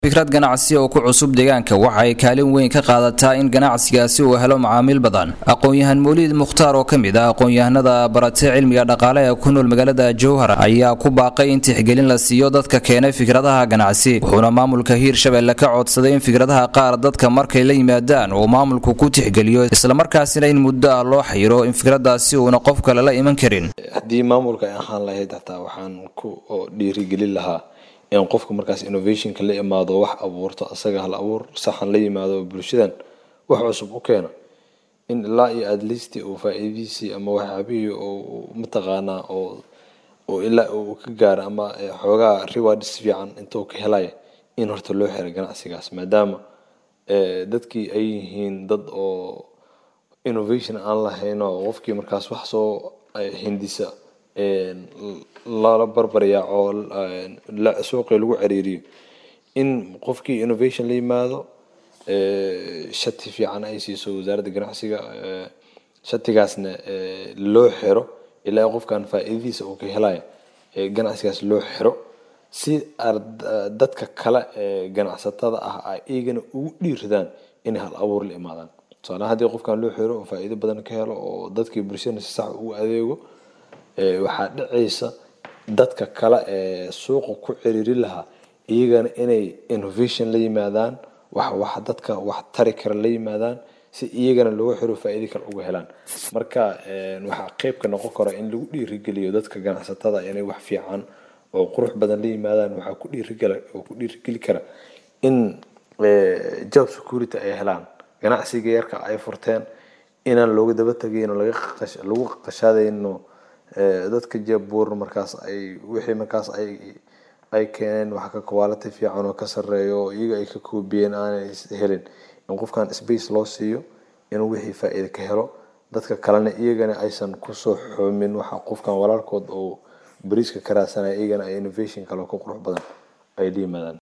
fikrad ganacsi oo ku cusub deegaanka waxa ay kaalin weyn ka qaadataa in ganacsigaasi uu helo macaamiil badan aqoon-yahan mawliid mukhtaar oo ka mid ah aqoon-yahanada baratay cilmiga dhaqaale ee ku nool magaalada jowhar ayaa ku baaqay in tixgelin la siiyo dadka keenay fikradaha ganacsi wuxuuna maamulka hiirshabelle ka codsaday in fikradaha qaar dadka markay la yimaadaan uu maamulku ku tixgeliyo islamarkaasina in muddo ah loo xayiro in fikradaasi uuna qof kale la iman karin haddii maamulka ay ahaan lahayd hataa waxaan ku dhiirigelin lahaa in qofka markaas innovationka la imaado wax abuurto asaga hal abuur saxan la yimaado bulshadan wax cusub u keena in ilaa iyo at least uu faa-iidiisii ama waxyaabihii uu mataqaanaa oo oo ilaa uu ka gaaro ama xoogaa rewards fiican intuu ka helaya in horta loo xiray ganacsigaas maadaama dadkii ay yihiin dad oo innovation aan lahayn oo qofkii markaas wax soo hindisa lala barbaryaa oo suuqii lagu ciriiriyo in qofkii innovation la yimaado shati fiican ay siiso wasaaradda ganacsiga shatigaasna loo xiro ilaa qofkan faa-iidadiisa uu ka helaya ganacsigaas loo xiro si dadka kale ee ganacsatada ah ay iyagana ugu dhiiradaan inay hal abuur la imaadaan tusaalaha haddii qofkan loo xiro oo faa-iido badan ka helo oo dadkii bulshadana si sax ugu adeego waxaa dhacaysa dadka kale ee suuqa ku ciriiri lahaa iyagana inay innovation la yimaadaan wax wax dadka wax tari kara la yimaadaan si iyagana looga xiro faa-iido kale uga helaan marka waxaa qeyb ka noqon kara in lagu dhiirigeliyo dadka ganacsatada inay wax fiican oo qurux badan la yimaadaan waxaa ku dhiirigela oo ku dhiirigeli kara in job security ay helaan ganacsiga yarka ay furteen inaan looga daba tegayno lagu qashaadayno dadka jabuur markaas ay wixii markaas ay ay keeneen wax ka quality fiican oo ka sareeyo oo iyaga ay ka koobiyeen aanay helin in qofkan space loo siiyo inuu wixii faa-iida ka helo dadka kalena iyagana aysan kusoo xoomin waxa qofkan walaalkood oo bariiska ka raadsanaya iyagana ay innovation kale ku qurux badan ay la yimaadaan